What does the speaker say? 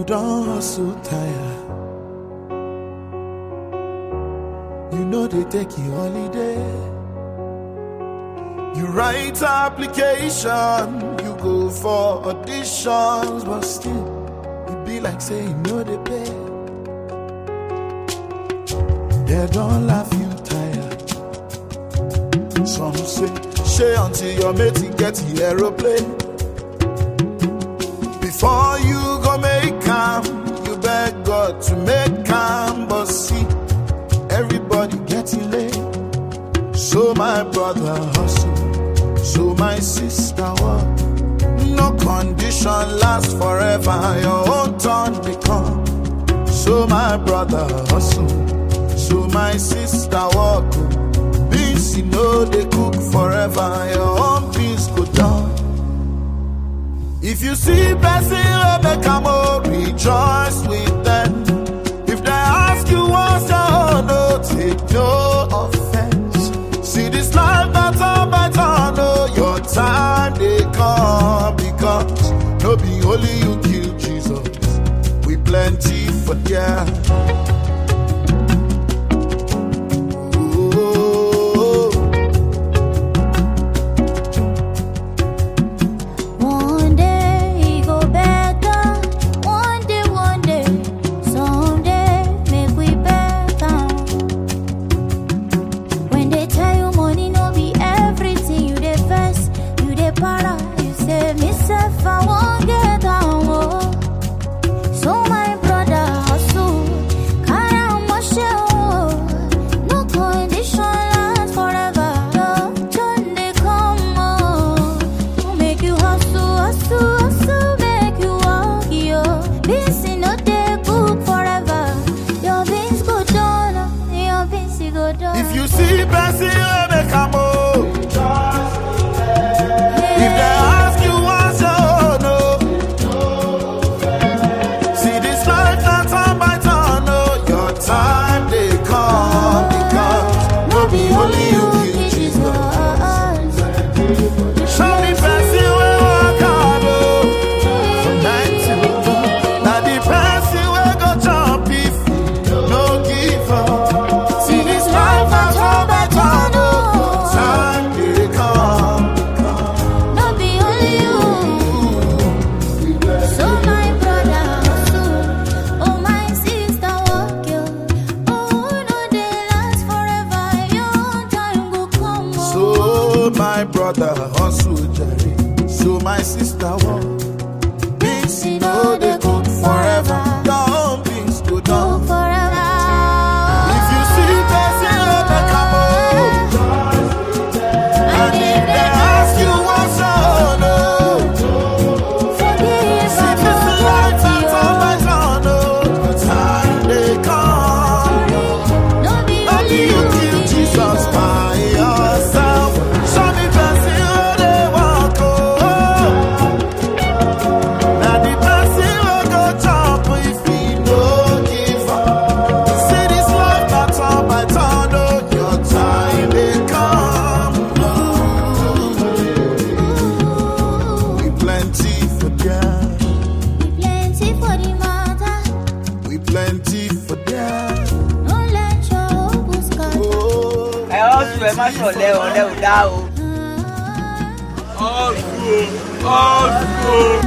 You don't hustle tire. You know they take you holiday. You write application, you go for auditions, but still, it be like saying no they pay. They don't laugh you tired. Some say, share until your mate get the aeroplane. Before you go make calm, you beg God to make calm, but see, everybody getting late. So my brother hustle, so my sister work. No condition lasts forever, your own turn become. So my brother hustle, so my sister walk. Beans you know they cook forever, your own beans go down. If you see person wey make am oh, rejoice with them. If they ask you what's your own, no take no offense. See this life that's all by turn, oh, your time they come because no be only you kill Jesus. We plenty for there. Oh, One day it go better. One day, one day, someday make we better. When they tell you money no be everything, you dey vex, you dey para. You say me self I won't get down. Oh. So my brother hustle, carry on my show. No condition last forever. Your turn dey come on. To make you hustle, hustle, hustle, make you walk, yo. Beans in no dey cook forever. Your beans go down, your beans e go down. If you see person wey make am oh, if they ask you what's your own oh, see this life na turn by turn oh, your time dey come because no be only you kill Jesus. Show me person wey work hard oh, from nine till four. Na the person wey go chop if you no give up. See this life na turn by turn oh, your time dey come. No be only you. So my brother hustle, oh my sister walk you. Oh no dey last forever, your time go come. oh. So my brother hustle jare, so my sister walk. Beans you know they cook forever, down beans go Go down. forever. If you see person wey make am oh, and if they ask you what's your own oh, Forgive see and this life na turn forget by turn oh, your time dey come. you. No be How do only you kill Jesus by yourself? Show me person wey dey walk oh. Na the person wey go chop if he no give up. See this life na turn by turn oh, your time dey come. We plenty for there, Plenty for the matter, we plenty for there. no let your hope scatter. Oh, ẹ ọ̀sùn ẹ má ṣọ̀lẹ ọ̀lẹ ò dá o. Ah. ọ̀sùn ọ̀sùn